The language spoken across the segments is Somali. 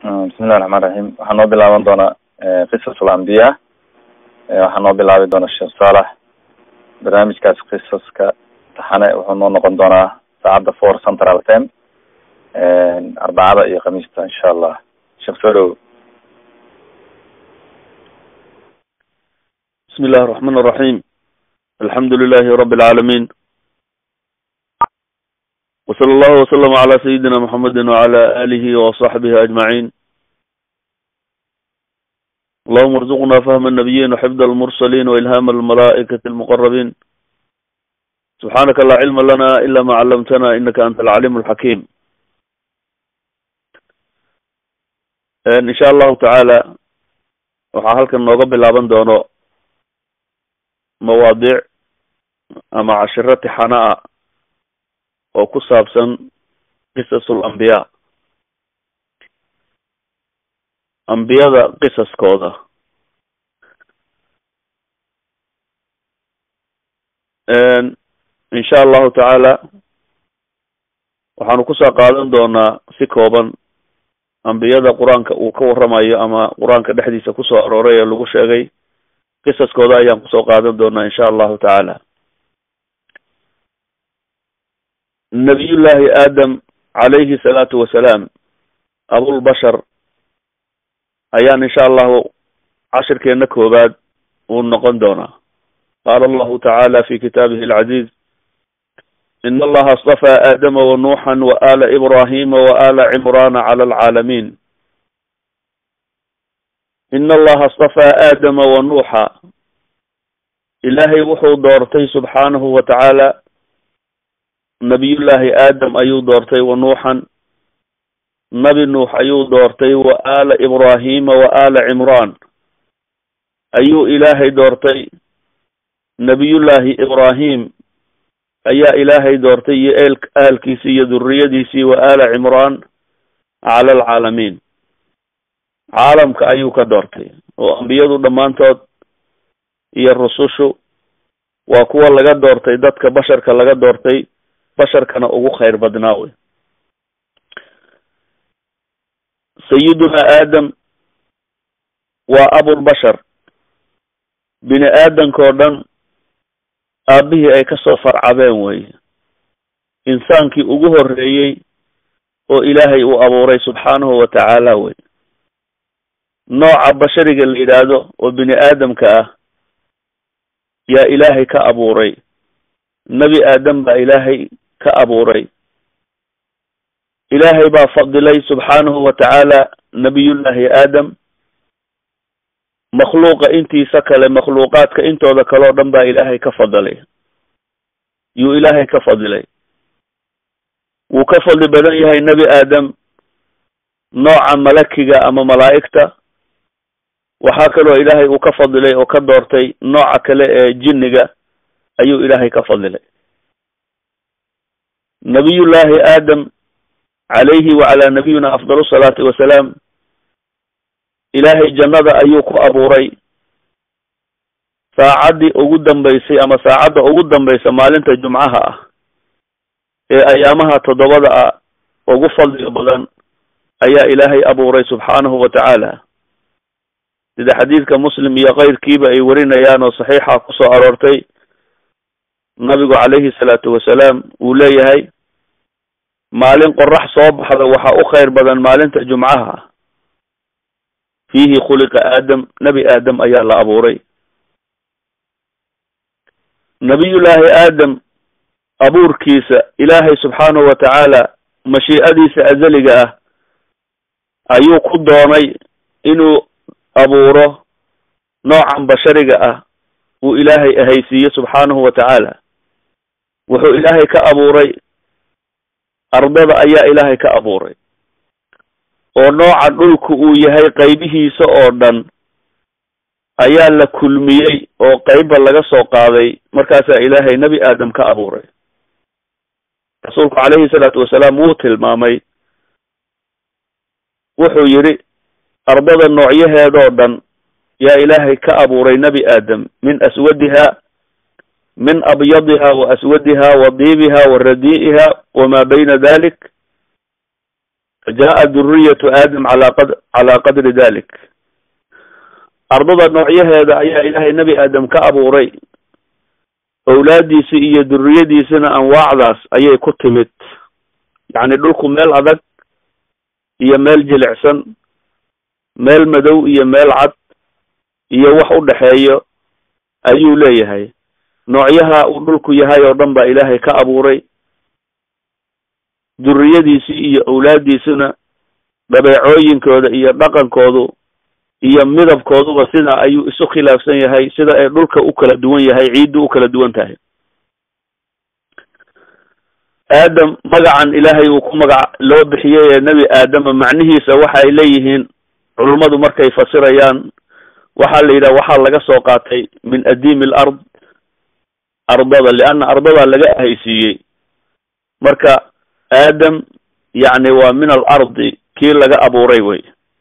bismillahi raxmaan raxiim waxaa noo bilaaban doonaa qisas alambiya waxaa noo bilaabi doona sheekh saalax barnaamijkaas qisaska taxane wuxuu noo noqon doonaa saacadda four central time arbacada iyo khamiista insha allah sheekh soo dhow بسم الله الرحمن الرحيم الحمد لله رب العالمين وصلى الله وسلم على سيدنا محمد وعلى آله وصحبه أجمعين اللهم ارزقنا فهم النبيين وحفظ المرسلين وإلهام الملائكة المقربين سبحانك لا علم لنا إلا ما علمتنا إنك أنت العليم الحكيم إن شاء الله تعالى waxaa halkan nooga bilaaban doono mawaadiic ama cashiro tixana ah oo ku saabsan qisasul ambiyaa ambiyada qisaskooda insha allahu tacaala waxaanu kusoo qaadan doonaa si kooban ambiyada qur-aanka uu ka warramayo ama qur-aanka dhexdiisa kusoo arooray ee lagu sheegay qisaskooda ayaan kusoo qaadan doonaa insha allahu tacaala nabiyullahi aadam calayhi salaatu wasalaam abulbashar ayaan insha allahu cashirkeena koobaad uu noqon doonaa qaala allahu tacaala fi kitaabihi alcaziiz in allaha astafaa aadama wanuuxan waala ibrahima waala cimrana cala alcaalamin in allaha astafaa aadama wanuuxa ilaahay wuxuu doortay subxaanahu wa tacaala nabiyullaahi aadam ayuu doortay wa nuuxan nabi nuux ayuu doortay wa aala ibrahima wa aala cimraan ayuu ilaahay doortay nabiyullaahi ibraahim ayaa ilaahay doortay iyo eel ahalkiisii iyo duriyadiisii wa aala cimraan cala alcaalamiin caalamka ayuu ka doortay oo ambiyadu dhammaantood iyo rusushu waa kuwa laga doortay dadka basharka laga doortay basharkana ugu khayr badnaa wey sayiduna aadam waa abulbashar bini aadankao dhan aabihii ay kasoo farcabeen weye insaankii ugu horreeyey oo ilaahay uu abuuray subxaanahu wa tacaala wey nooca bashariga la yidhaahdo oo bini aadamka ah yaa ilaahay ka abuuray nebi aadam baa ilaahay ka abuuray ilaahay baa fadilay subxaanahu wa tacaala nabiyullaahi aadam makhluuqa intiisa kale makhluuqaadka intooda kale oo dhan baa ilaahay ka fadilay yuu ilaahay ka fadilay wuu ka fadli badan yahay nebi aadam nooca malakiga ama malaa'igta waxaa kaloo ilaahay uu ka fadilay oo ka doortay nooca kale ee jinniga ayuu ilaahay ka fadilay nabiyullaahi aadam calayhi wacalaa nabiyina afdal salaati wasalaam ilaahay jannada ayuu ku abuuray saacaddii ugu dambaysay ama saacadda ugu dambaysa maalinta jumcaha ah ee ayaamaha toddobada ah ugu fadliga badan ayaa ilaahay abuuray subxaanahu wa tacaala sida xadiidka muslim iyo keyrkiiba ay warinayaan oo saxiixa kusoo aroortay nabigu calayhi salaatu wasalaam uu leeyahay maalin qorax soo baxda waxaa u khayr badan maalinta jumcaha fiihi khuliqa aadam nebi aadam ayaa la abuuray nabiyullaahi aadam abuurkiisa ilaahay subxaanahu wa tacaala mashiicadiisa azaliga ah ayuu ku doonay inuu abuuro noocan bashariga ah uu ilaahay ahaysiiye subxaanahu wa tacaala wuxuu ilaahay ka abuuray ardada ayaa ilaahay ka abuuray oo nooca dhulku uu yahay qaybihiisa oo dhan ayaa la kulmiyey oo qeybba laga soo qaaday markaasaa ilaahay nebi aadam ka abuuray rasuulku calayhi salaatu wasalaam wuu tilmaamay wuxuu yidhi ardada noocyaheedoo dhan yaa ilaahay ka abuuray nebi aadam min aswadiha min abyadiha wa aswadiha wa diibiha wa radii'iha wamaa bayna dalik jaa duriyatu aadam ala qad calaa qadri dalik ardada noocyaheeda ayaa ilaahay nebi aadam ka abuuray owlaadiisi iyo duriyadiisina anwaacdaas ayay ku timid yacni dhulku meel adag iyo meel jilicsan meel madow iyo meel cad iyo wax u dhexeeyo ayuu leeyahay noocyaha uu dhulku yahay oo dhan baa ilaahay ka abuuray duriyadiisii iyo owlaadiisuna dhabeecooyinkooda iyo dhaqankoodu iyo midabkooduba sidaa ayuu isu khilaafsan yahay sida ay dhulka u kala duwan yahay ciiddu u kala duwan tahay aadam magacan ilaahay uu ku magac loo bixiyey ee nebi aadama macnihiisa waxay leeyihiin culummadu markay fasirayaan waxaa la yidhaha waxaa laga soo qaatay min adiimi al ard ardada lianna ardadaa laga ahaysiiyey marka aadam yacni waa min al ardi kii laga abuuray wey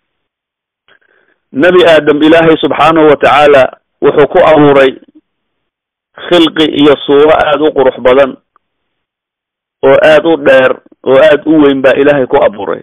nebi aadam ilaahay subxaanahu wa tacaala wuxuu ku abuuray khilqi iyo suuro aada u qurux badan oo aada u dheer oo aada u weyn baa ilaahay ku abuuray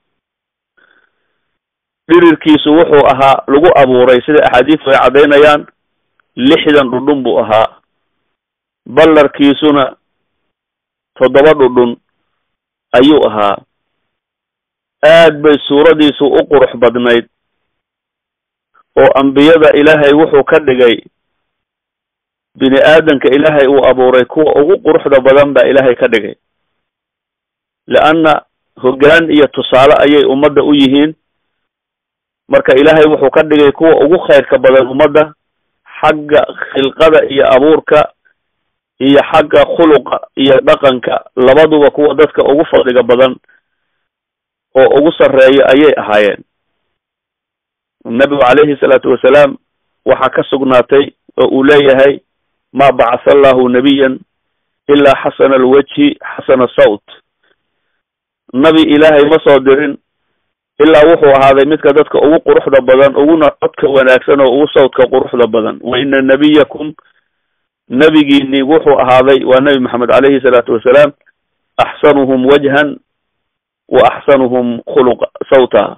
dhirirkiisu wuxuu ahaa lagu abuuray sida axaadiistu ay caddaynayaan lixdan dhudhun buu ahaa ballarkiisuna toddoba dhudhun ayuu ahaa aad bay suuradiisu u qurux badnayd oo ambiyada ilaahay wuxuu ka dhigay bini aadanka ilaahay uu abuuray kuwa ugu quruxda badan baa ilaahay ka dhigay leanna hoggaan iyo tusaale ayay ummadda u yihiin marka ilaahay wuxuu ka dhigay kuwa ugu khayrka badan ummadda xagga khilqada iyo abuurka iyo xagga khuluqa iyo dhaqanka labaduba kuwa dadka ugu fadliga badan oo ugu sarreeya ayay ahaayeen nabigu calayhi salaatu wasalaam waxaa ka sugnaatay oo uu leeyahay ma bacatha allahu nabiyan ilaa xasana alwajhi xasana sawt nabi ilaahay ma soo dirin ilaa wuxuu ahaaday midka dadka ugu quruxda badan uguna codka wanaagsan oo ugu sawdka quruxda badan wa ina nabiyakum nebigiini wuxuu ahaaday waa nebi maxamed calayhi salaatu wasalaam axsanuhum wajhan wa axsanuhum khuluqa sawta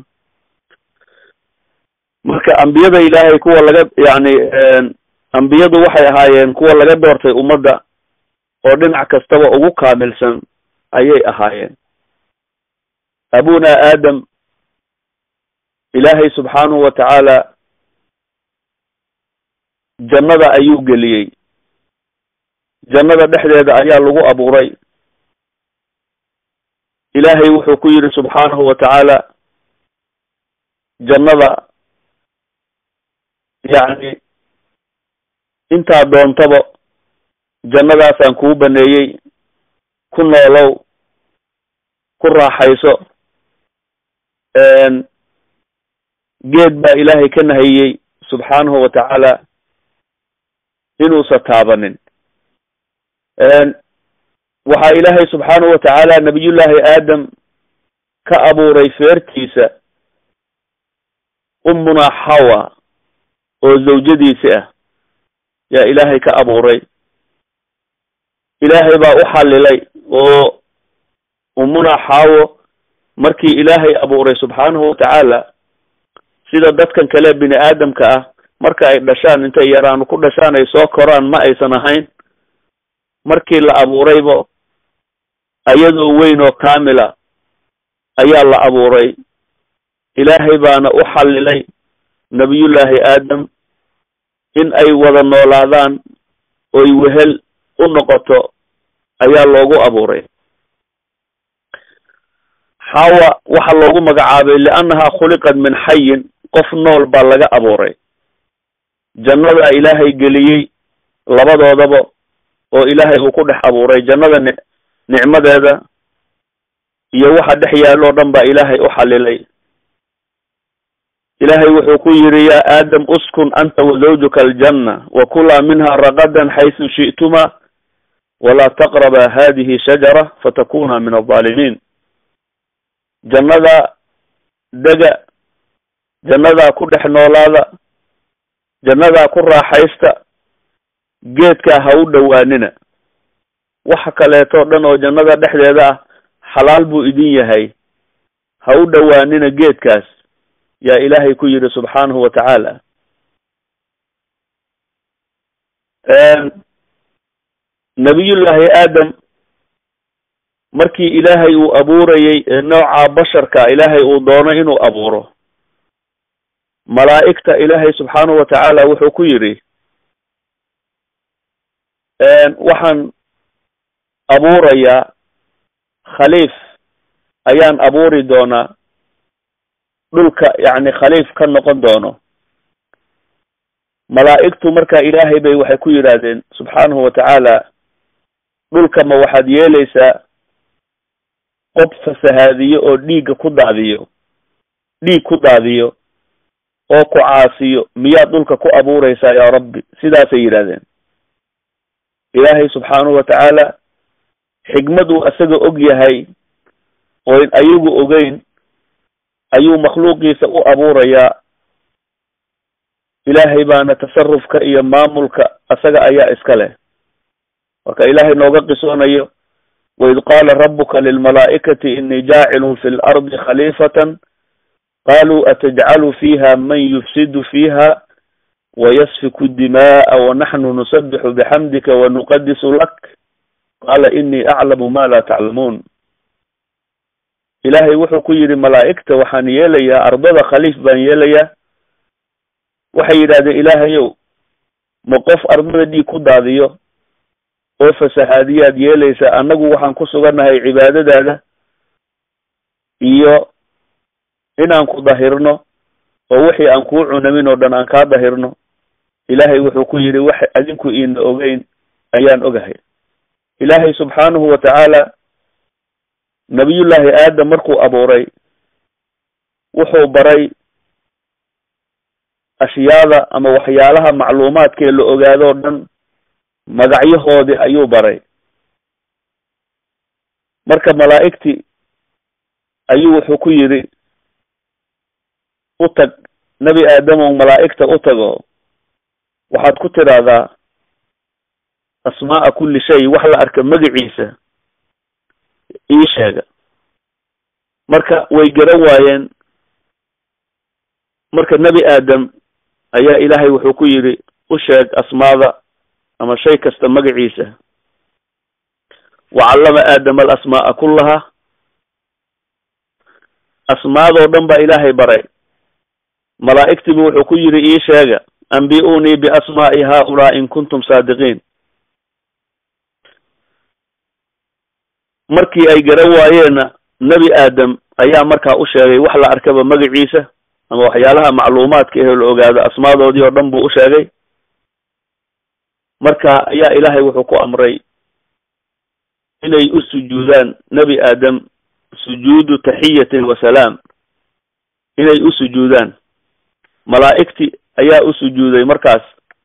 marka ambiyada ilaahay kuwa laga yacni ambiyadu waxay ahaayeen kuwa laga doortay ummadda oo dhinac kastaba ugu kaamilsan ayay ahaayeen abuna aadam ilaahay subxaanahu wa tacaala jannada ayuu geliyey jannada dhexdeeda ayaa lagu abuuray ilaahay wuxuu ku yidhi subxaanahu wa tacaala jannada yacni intaa doontaba jannadaasaan kuu baneeyey ku noolow ku raaxayso geed baa ilaahay ka nahayey subxaanahu wa tacaala inuusa taabanin waxaa ilaahay subxaanahu wa tacaala nabiyullaahi aadam ka abuuray feertiisa ummunaa xawa oo zawjadiisi ah yaa ilaahay ka abuuray ilaahay baa u xallilay oo ummunaa xaawo markii ilaahay abuuray subxaanahu wa tacaala sida dadkan kale bini aadamka ah marka ay dhashaan intay yaraanu ku dhashaan ay soo koraan ma aysan ahayn markii la abuurayba ayadoo weyn oo kaamila ayaa la abuuray ilaahay baana u xallilay nabiyullaahi aadam in ay wada noolaadaan oy wehel u noqoto ayaa loogu abuuray xawa waxaa loogu magacaabay liannahaa khuliqat min xayin qof nool baa laga abuuray jannadaa ilaahay geliyey labadoodaba oo ilaahay uu ku dhex abuuray jannada ni nicmadeeda iyo waxa dhex yaalo o dhan baa ilaahay u xallilay ilaahay wuxuu ku yidhi yaa aadam uskun anta wa zawjuka aljanna wa kulaa minha ragadan xaysu shi'tuma walaa taqraba hadihi shajara fatakuna min alظaalimiin jannada dega jannadaa ku dhex noolaada jannadaa ku raaxaysta geedkaa ha u dhowaanina waxa kaleeto dhan oo jannada dhexdeeda ah xalaal buu idin yahay ha u dhowaanina geedkaas yaa ilaahay ku yidhi subxaanahu wa tacaala nabiyullaahi aadam markii ilaahay uu abuurayey nooca basharka ilaahay uu doono inuu abuuro malaa'igta ilaahay subxaanahu wa tacaala wuxuu ku yidhi waxaan abuurayaa khaliif ayaan abuuri doonaa dhulka yacni khaliif ka noqon doono malaa'igtu marka ilaahay bay waxay ku yidhaahdeen subxaanahu wa tacaala dhulka ma waxaad yeelaysaa qof fasahaadiyo oo dhiigga ku daadiyo dhiig ku daadiyo oo ku caasiyo miyaad dhulka ku abuuraysaa yaa rabbi sidaasay yidhahdeen ilaahay subxaanahu wa tacaala xigmad uu isaga og yahay oo in ayagu ogeyn ayuu makhluuqiisa u abuurayaa ilaahay baana tasarufka iyo maamulka isaga ayaa iska leh marka ilaahay nooga qisoonayo waid qaala rabuka lilmalaa'ikati inii jaacilun fi lardi khaliifatan qaluu atajcalu fiiha man yufsidu fiiha wayasfiku dima'a wanaxnu nusabixu bixamdika wanuqadisu lak qaala inii aclamu ma laa taclamuun ilaahay wuxuu ku yidhi malaa'igta waxaan yeelayaa ardada khaliif baan yeelayaa waxay yidhahdeen ilaahayow ma qof ardada dhiig ku daadiyo oo fasahaadiyaad yeelaysa annagu waxaan ku sugannahay cibaadadaada iyo inaan ku dahirno oo wixii aan kuu cunamin oo dhan aan kaa dahirno ilaahay wuxuu ku yidhi wax adinku iina ogeyn ayaan ogahay ilaahay subxaanahu wa tacaala nabiyullaahi aadam markuu abuuray wuxuu baray ashyaada ama waxyaalaha macluumaadkee la ogaadoo dhan magacyahoodii ayuu baray marka malaa'igtii ayuu wuxuu ku yidhi u tag nebi aadamow malaa'igta u tago waxaad ku tidhaahdaa asmaa'a kulli shay wax la arka magaciisa ii sheega marka way garan waayeen marka nebi aadam ayaa ilaahay wuxuu ku yidhi u sheeg asmaada ama shay kasta magaciisa wacallama aadama alasmaa'a kullaha asmaadoo dhan baa ilaahay baray malaa'igtiibu wuxuu ku yidhi ii sheega ambi-unii biasmaa'i haaulaa in kuntum saadiqiin markii ay garan waayeenna nebi aadam ayaa markaa u sheegay wax la arkaba magaciisa ama waxyaalaha macluumaadka ehe la ogaado asmaadoodii oo dhan buu u sheegay marka ayaa ilaahay wuxuu ku amray inay u sujuudaan nebi aadam sujuudu taxiyatin wa salaam inay u sujuudaan malaa'igti ayaa u sujuuday markaas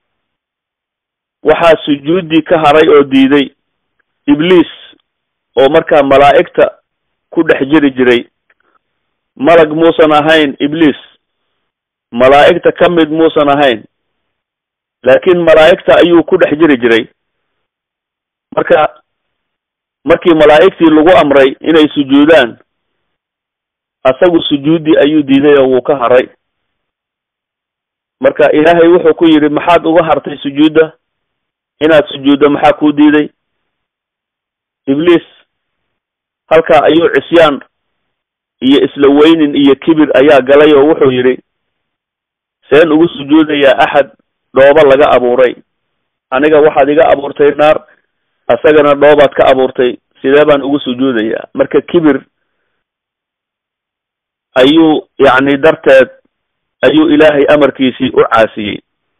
waxaa sujuuddii ka haray oo diiday ibliis oo markaa malaa'igta ku dhex jiri jiray malag muusan ahayn ibliis malaa'igta ka mid muusan ahayn laakiin malaa'igta ayuu ku dhex jiri jiray marka markii malaa'igtii lagu amray inay sujuudaan asagu sujuuddii ayuu diiday oo wuu ka haray marka ilaahay wuxuu ku yidhi maxaad uga hartay sujuudda inaad sujuuddo maxaa kuu diiday ibliis halkaa ayuu cisyaan iyo isla weynin iyo kibir ayaa galay oo wuxuu yidhi seen ugu sujuudayaa axad dhooba laga abuuray aniga waxaad iga abuurtay naar asagana dhoobaad ka abuurtay sidee baan ugu sujuudayaa marka kibir ayuu yacni darteed ayuu ilaahay amarkiisii u caasiyey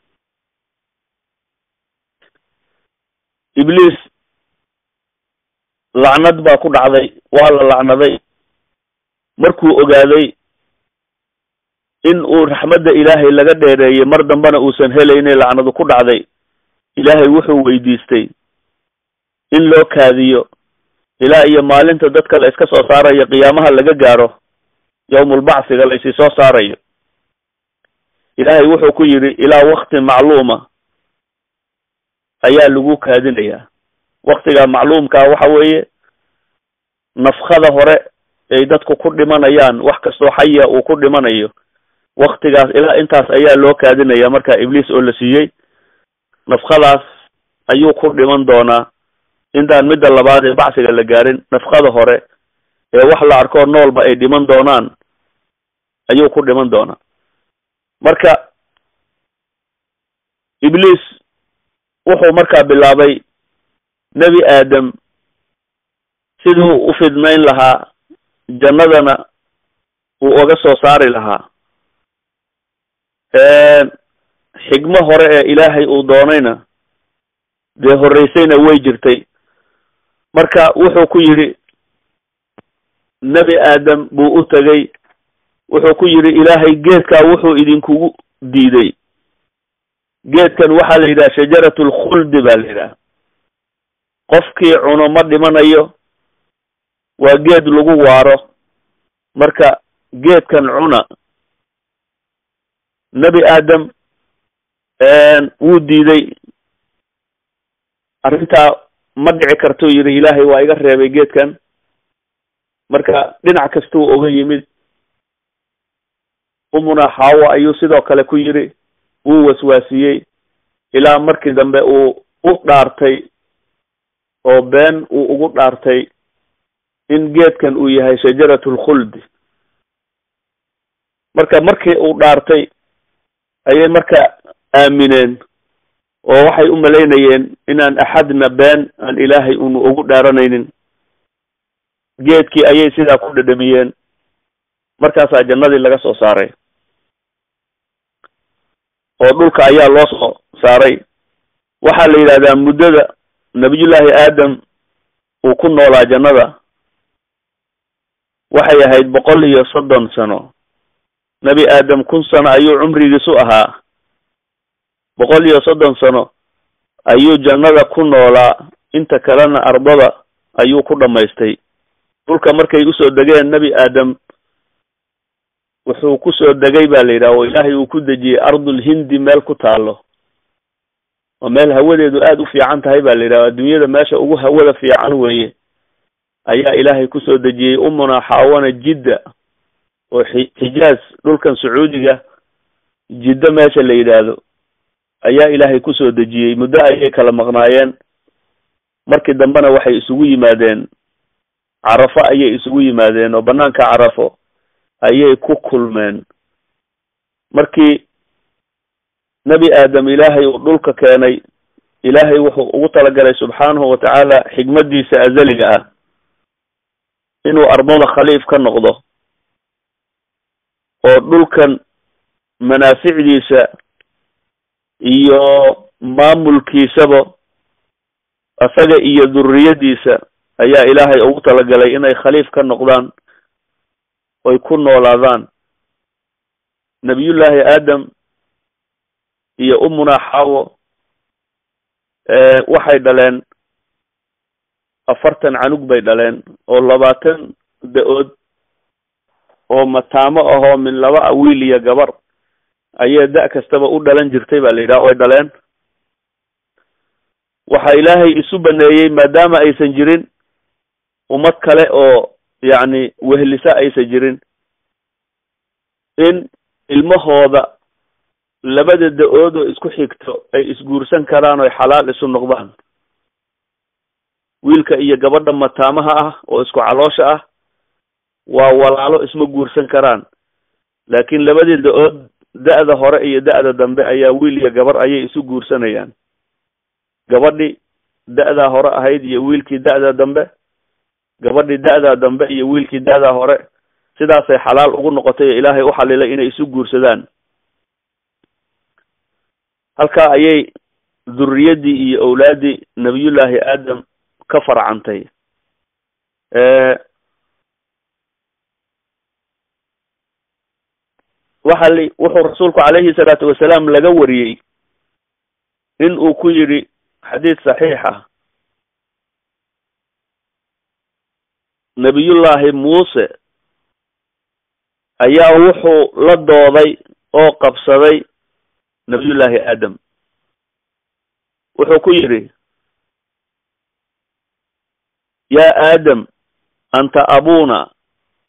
ibliis lacnad baa ku dhacday waa la lacnaday markuu ogaaday in uu raxmadda ilaahay laga dheereeyey mar dambena uusan helayne lacnadu ku dhacday ilaahay wuxuu weydiistay in loo kaadiyo ilaa iyo maalinta dadka la iska soo saarayo qiyaamaha laga gaaro yawmulbacsiga la isi soo saarayo ilaahay wuxuu ku yidhi ilaa wakti macluuma ayaa lagu kaadinayaa waktiga macluumkaa waxa weeye nafkada hore ay dadku ku dhimanayaan wax kastoo xaya uu ku dhimanayo waktigaas ilaa intaas ayaa loo kaadinaya marka ibliis oo la siiyey nafkadaas ayuu ku dhiman doonaa intaan midda labaad ee bacsiga la gaarin nafkada hore ee wax la arkoo noolba ay dhiman doonaan ayuu ku dhiman doonaa marka ibliis wuxuu markaa bilaabay nebi aadam siduu u fidnayn lahaa jannadana uu oga soo saari lahaa xigmo hore ee ilaahay uu doonayna dee horreysayna way jirtay marka wuxuu ku yidhi nebi aadam buu u tegay wuxuu ku yidhi ilaahay geedkaa wuxuu idinkugu diiday geedkan waxaa la yidhaha shajarat lkhuldi baa la yidhaha qofkii cuno ma dhimanayo waa geed lagu waaro marka geedkan cuna nebi aadam wuu diiday arrintaa ma dhici kartuu yidhi ilaahay waa iga reebay geedkan marka dhinac kastuu oga yimid umuna xaawo ayuu sidoo kale ku yidhi wuu waswaasiyey ilaa markii dambe uu u dhaartay oo been uu ugu dhaartay in geedkan uu yahay shajarat lkhuldi marka markii uu dhaartay ayay marka aamineen oo waxay u malaynayeen inaan axadna been aan ilaahay unu ugu dhaaranaynin geedkii ayay sidaa ku dhadhamiyeen markaasaa jannadii laga soo saaray oo dhulka ayaa loo soo saaray waxaa la yidhahdaa muddada nabiyullaahi aadam uu ku noolaa jannada waxay ahayd boqol iyo soddon sano nebi aadam kun sano ayuu cumrigiisu ahaa boqol iyo soddon sano ayuu jannada ku noolaa inta kalena ardada ayuu ku dhamaystay dhulka markay usoo degeen nebi aadam wuxuu kusoo degay ba la yidhaha oo ilaahay uu ku dejiyey ardul hindi meel ku taalo oo meel hawadeedu aada u fiican tahay ba la yidhaha adduunyada meesha ugu hawada fiican weeye ayaa ilaahay kusoo dejiyey umuna xaawana jidda oo xi xijaaz dhulkan sacuudiga jiddo meesha la yidhaahdo ayaa ilaahay kusoo dejiyey muddo ayay kala maqnaayeen markii dambena waxay isugu yimaadeen carafo ayay isugu yimaadeen oo banaanka carafo ayay ku kulmeen markii nebi aadam ilaahay uu dhulka keenay ilaahay wuxuu ugu talagalay subxaanahu watacaala xigmadiisa azaliga ah inuu ardada khaliif ka noqdo oo dhulkan manaaficdiisa iyo maamulkiisaba asaga iyo duriyadiisa ayaa ilaahay ugu talagalay inay khaliif ka noqdaan oy ku noolaadaan nabiyullaahi aadam iyo umuna xawo waxay dhaleen afartan canug bay dhaleen oo labaatan da-ood oo mataamo ahoo min laba wiil iyo gabar ayay da- kastaba u dhalan jirtay ba la yidhaha oy dhaleen waxa ilaahay isu baneeyey maadaama aysan jirin ummad kale oo yacni wehlisa aysan jirin in ilmahooda labada da-ood oo isku xigto ay isguursan karaan oy xalaal isu noqdaan wiilka iyo gabadha mataamaha ah oo isku caloosha ah waa walaalo isma guursan karaan laakiin labadii da-ood da-da hore iyo da-da dambe ayaa wiil iyo gabar ayay isu guursanayaan gabadhii da-daa hore ahayd iyo wiilkii da-da dambe gabadhii da-daa dambe iyo wiilkii da-daa hore sidaasay xalaal ugu noqotay oo ilaahay u xalilay inay isu guursadaan halkaa ayay durriyaddii iyo owlaaddii nabiyullaahi aadam ka farcantay waxa li wuxuu rasuulku calayhi salaatu wasalaam laga wariyey in uu ku yidhi xadiid saxiixa nabiyullaahi muuse ayaa wuxuu la dooday oo qabsaday nabiyullaahi aadam wuxuu ku yidhi yaa aadam anta abuna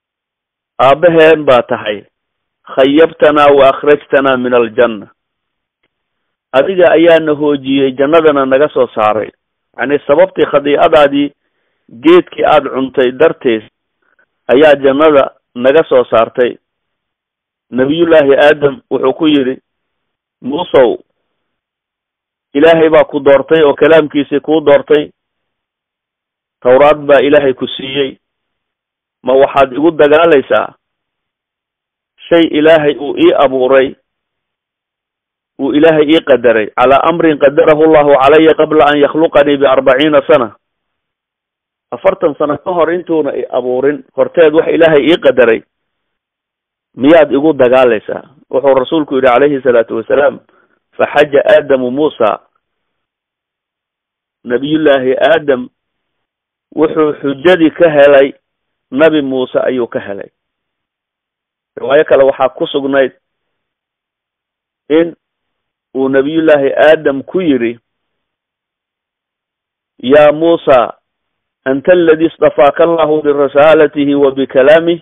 aabbaheen baa tahay khayabtanaa wa akhrajtanaa min aljanna adiga ayaana hoojiyey jannadana naga soo saaray yacni sababtii khadiicadaadii geedkii aada cuntay darteed ayaa jannada naga soo saartay nabiyullaahi aadam wuxuu ku yidhi muusow ilaahay baa ku doortay oo kalaamkiisii kuu doortay tawraad baa ilaahay ku siiyey ma waxaad igu dagaalaysaa shay ilaahay uu ii abuuray uu ilaahay ii qadaray calaa amrin qadarahu llahu calaya qabla an yakhluqanii biarbaciina sana afartan sano ka hor intuuna i abuurin horteed wax ilaahay ii qadaray miyaad igu dagaalaysaa wuxuu rasuulku yidhi calayhi salaatu wasalaam faxaja aadamu muusa nabiyullaahi aadam wuxuu xujadii ka helay nabi muuse ayuu ka helay riwaayo kale waxaa ku sugnayd in uu nabiyullaahi aadam ku yidhi yaa muusa anta aladi istafaaka allahu birisaalatihi wa bikalaamih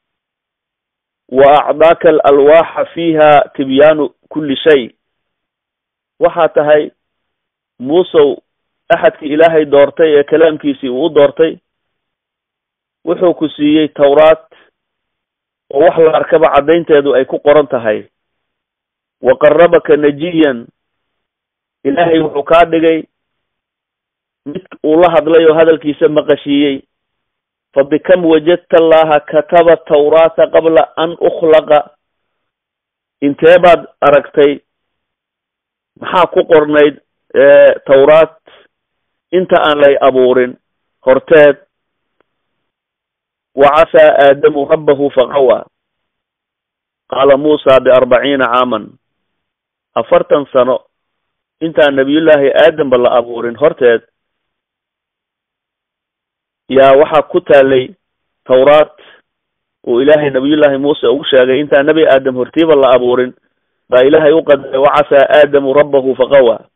wa acdaaka alalwaaxa fiiha tibyaanu kulli shay waxaa tahay muusow axadkii ilaahay doortay ee kalaamkiisii uu u doortay wuxuu ku siiyey tawraad oo wax la arkaba caddaynteedu ay ku qoran tahay wa qarabaka najiyan ilaahay wuxuu kaa dhigay mid uu la hadlay oo hadalkiisa maqashiiyey fa bikam wajadta allaha kataba tawraata qabla an ukhlaqa intee baad aragtay maxaa ku qornayd tawraat inta aan lay abuurin horteed wa casaa aadamu rabbahu faqawa qaala muusa biarbaciina caaman afartan sano intaan nabiyullaahi aadamba la abuurin horteed yaa waxaa ku taalay tawraat uu ilaahay nabiyullaahi muuse ugu sheegay intaan nebi aadam hortiiba la abuurin baa ilaahay u qadaray wacasaa aadamu rabbahu faqawa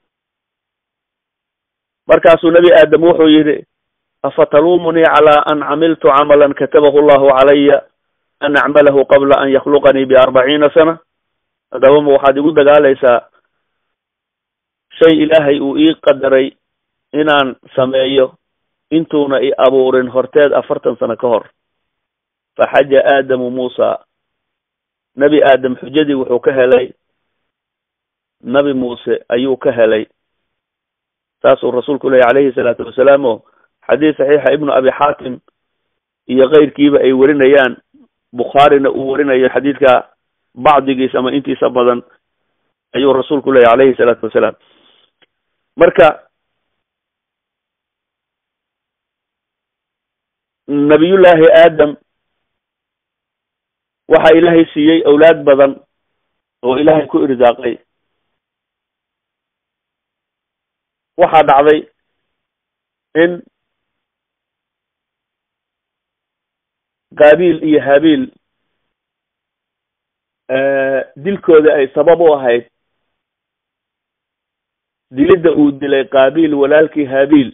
markaasuu nebi aadam wuxuu yidhi afataluumunii calaa an camiltu camalan katabahu allahu calaya an acmalahu qabla an yakhluqanii biarbaciina sana haddaba ma waxaad igu dagaalaysaa shay ilaahay uu ii qadaray inaan sameeyo intuuna i abuurin horteed afartan sano ka hor faxaja aadamu muusa nebi aadam xujadii wuxuu ka helay nabi muuse ayuu ka helay saasuu rasuulku lehy calayhi salaatu wasalaam o xadiis saxiixa ibnu abi xaatim iyo keyrkiiba ay werinayaan bukhaarina uu werinayo xadiidka bacdigiis ama intiisa badan ayuu rasuulku leeyahy calayhi salaatu wasalaam marka nabiyullaahi aadam waxaa ilaahay siiyey awlaad badan oo ilaahay ku irsaaqay waxaa dhacday in qaabiil iyo habiil dilkooda ay sabab u ahayd dilidda uu dilay qaabiil walaalkii habiil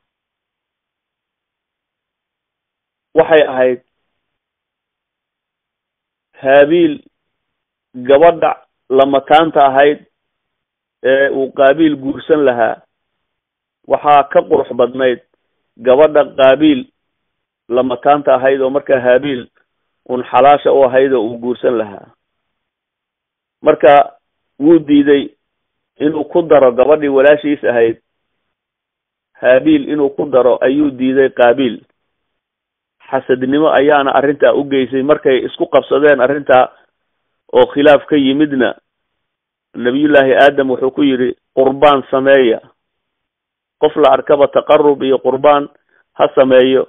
waxay ahayd habiil gabadha lamataanta ahayd ee uu qaabiil guursan lahaa waxaa ka qurux badnayd gabadha qaabiil lamataanta ahayd oo markaa habiil un xalaasha u ahayd oo uu guursan lahaa marka wuu diiday inuu ku daro gabadhii walaashiis ahayd habiil inuu ku daro ayuu diiday qaabiil xasadnimo ayaana arrintaa u geysay markay isku qabsadeen arrintaa oo khilaaf ka yimidna nabiyullaahi aadam wuxuu ku yidhi qurbaan sameeya qof la arkaba taqarub iyo qurbaan ha sameeyo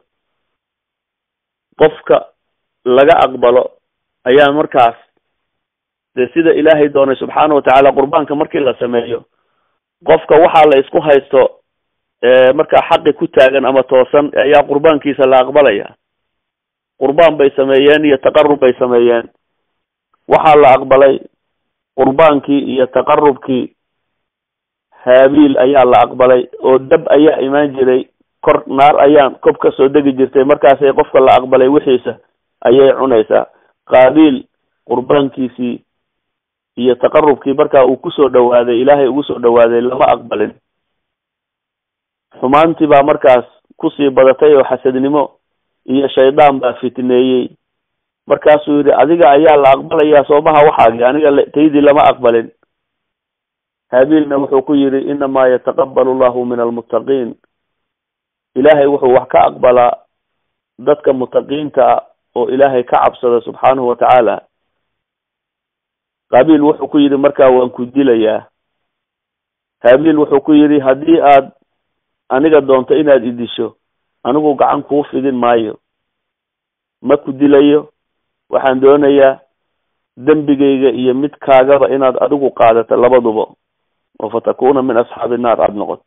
qofka laga aqbalo ayaa markaas dee sida ilaahay doonay subxaana watacaala qurbaanka markii la sameeyo qofka waxaa la isku haysto markaa xaqi ku taagan ama toosan ayaa qurbaankiisa la aqbalaya qurbaan bay sameeyeen iyo taqarub bay sameeyeen waxaa la aqbalay qurbaankii iyo taqarubkii haabiil ayaa la aqbalay oo dab ayaa imaan jiray kor naar ayaan kob ka soo degi jirtay markaasay qofka la aqbalay wixiisa ayay cunaysaa qaabiil qurbaankiisii iyo taqarubkii markaa uu kusoo dhawaaday ilaahay ugu soo dhawaaday lama aqbalin xumaantii baa markaas kusii badatay oo xasadnimo iyo shaydaan baa fitneeyey markaasuu yidhi adiga ayaa la aqbalayaa soomaha waxaagi aniga taydii lama aqbalin haabiilna wuxuu ku yidhi inamaa yataqabalu llahu min almuttaqiin ilaahay wuxuu wax ka aqbalaa dadka mutaqiinta ah oo ilaahay ka cabsada subxaanahu watacaala qaabiil wuxuu ku yidhi markaa waan ku dilayaa haabiil wuxuu ku yidhi haddii aad aniga doonto inaad idisho anigu gacan kuu fidin maayo ma ku dilayo waxaan doonayaa dembigayga iyo midkaagaba inaad adigu qaadato labaduba oo fatakuna min asxaabi naar aada noqoto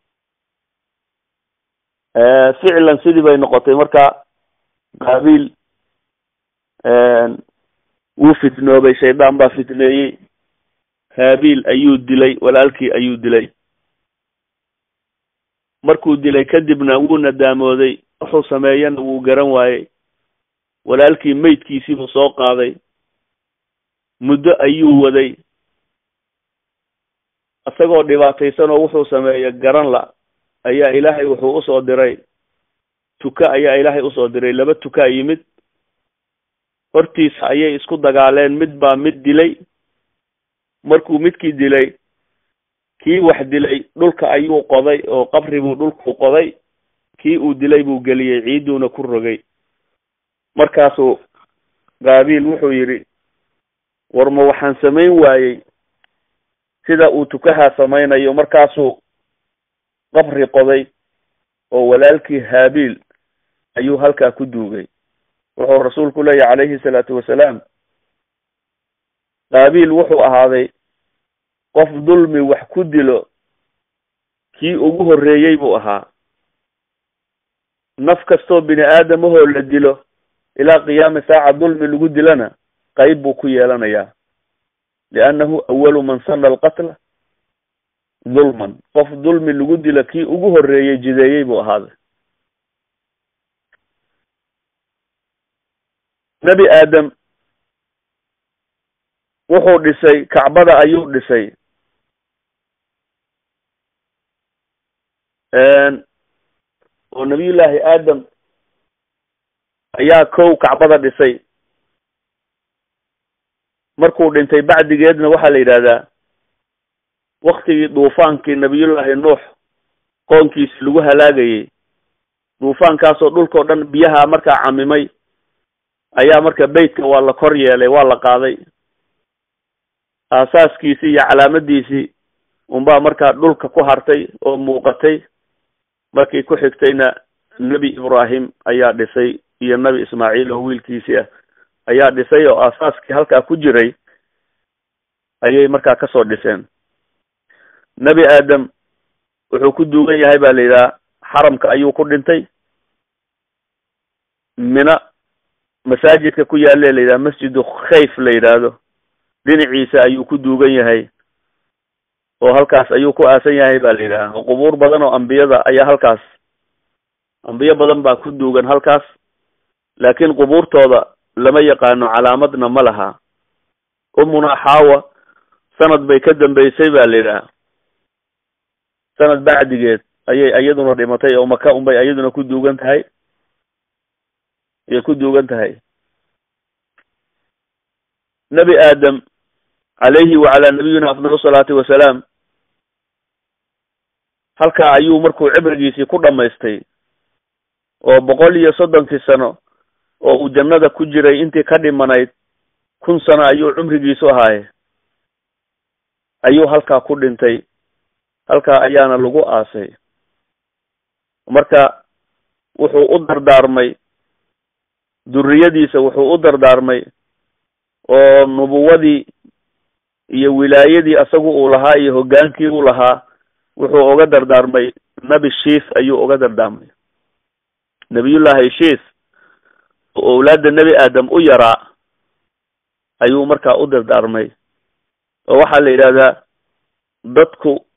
ficlan sidii bay noqotay marka qaabiil wuu fitnoobay shaydaan baa fitneeyey haabiil ayuu dilay walaalkii ayuu dilay markuu dilay kadibna wuu nadaamooday wuxuu sameeyana wuu garan waayey walaalkii maydkiisiibuu soo qaaday muddo ayuu waday isagoo dhibaataysan oo wuxuu sameeya garan la ayaa ilaahay wuxuu usoo diray tuka ayaa ilaahay usoo diray laba tukaa yimid hortiisa ayay isku dagaaleen mid baa mid dilay markuu midkii dilay kii wax dilay dhulka ayuu qoday oo qabri buu dhulku qoday kii uu dilay buu geliyey ciiduuna ku rogay markaasuu qaabiil wuxuu yidhi war ma waxaan samayn waayey sida uu tukahaa samaynayo markaasuu qabri qoday oo walaalkii haabiil ayuu halkaa ku duugay wuxuu rasuulku leeyahy calayhi salaatu wasalaam qaabiil wuxuu ahaaday qof dulmi wax ku dilo kii ugu horreeyey buu ahaa naf kastoo bini aadamahoo la dilo ilaa qiyaami saaca dulmi lagu dilana qayb buu ku yeelanayaa liannahu awalu man sana alqatla dulman qof dulmi lagu dilo kii ugu horreeyey jideeyey buu ahaaday nebi aadam wuxuu dhisay kacbada ayuu dhisay oo nabiyullaahi aadam ayaa kow kacbada dhisay markuu dhintay bacdigeedna waxaa la yidhahdaa waktigii duufaankii nabiyullaahi nuux qoonkiisi lagu halaagayey duufaankaasoo dhulkao dhan biyaha markaa camimay ayaa marka beytka waa la kor yeelay waa la qaaday aasaaskiisii iyo calaamadiisii unbaa markaa dhulka ku hartay oo muuqatay markii ku xigtayna nebi ibraahim ayaa dhisay iyo nebi ismaaciil oo wiilkiisii ah ayaa dhisay oo aasaaskii halkaa ku jiray ayay markaa kasoo dhiseen nebi aadam wuxuu ku duugan yahay baa la yidhaha xaramka ayuu ku dhintay mina masaajidka ku yaale la yidhaha masjidu khayf la yidhaahdo dhinaciisa ayuu ku duugan yahay oo halkaas ayuu ku aasan yahay ba la yidhaha oo qubuur badan oo ambiyada ayaa halkaas ambiyo badan baa ku duugan halkaas laakiin qubuurtooda lama yaqaano calaamadna ma laha umuna xaawa sanad bay ka dambeysay ba la yidhaha sanad bacdigeed ayay iyaduna dhimatay oo maka unbay iyaduna ku duugan tahay ayay ku duugan tahay nebi aadam calayhi wacalaa nabiyina afdal salaati wasalaam halkaa ayuu markuu cibrigiisii ku dhamaystay oo boqol iyo soddonkii sano oo uu jannada ku jiray intii ka dhimanayd kun sano ayuu cumrigiisu ahaaye ayuu halkaa ku dhintay halkaa ayaana lagu aasay marka wuxuu u dardaarmay duriyadiisa wuxuu u dardaarmay oo nubuwadii iyo wilaayadii asagu uu lahaa iyo hoggaankii uu lahaa wuxuu uga dardaarmay nebi shiis ayuu uga dardaarmay nebiyullaahi shiis oo owlaadda nebi aadam u yaraa ayuu markaa u dardaarmay oo waxaa la yidhahdaa dadku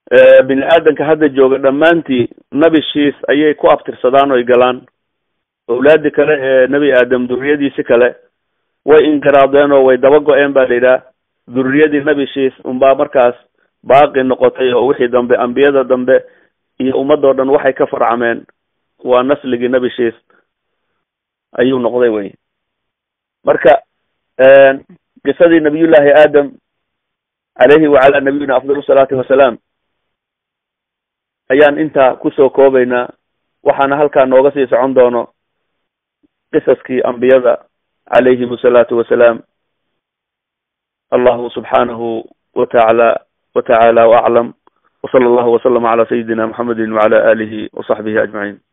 bini aadamka hadda jooga dhammaantii nebi shiis ayay ku abtirsadaan oy galaan awlaadi kale ee nebi aadam duriyadiisi kale way inqiraadeen oo way daba go-een ba la yidhaha duriyadii nebi shiis unbaa markaas baaqi noqotay oo wixii dambe ambiyada dambe iyo ummadoo dhan waxay ka farcameen waa nasligii nebi shiis ayuu noqday wey marka qisadii nabiyullahi aadam caleyhi wacalaa nabiyina afdal salaati wasalaam ayaan intaa kusoo koobaynaa waxaana halkaa nooga sii socon doono qisaskii ambiyada calayhim asalaatu wasalaam allahu subxaanahu wataala watacaala waaclam wsala allahu waslama cala sayidina muxamedi wacala alihi wasaxbihi ajmaciin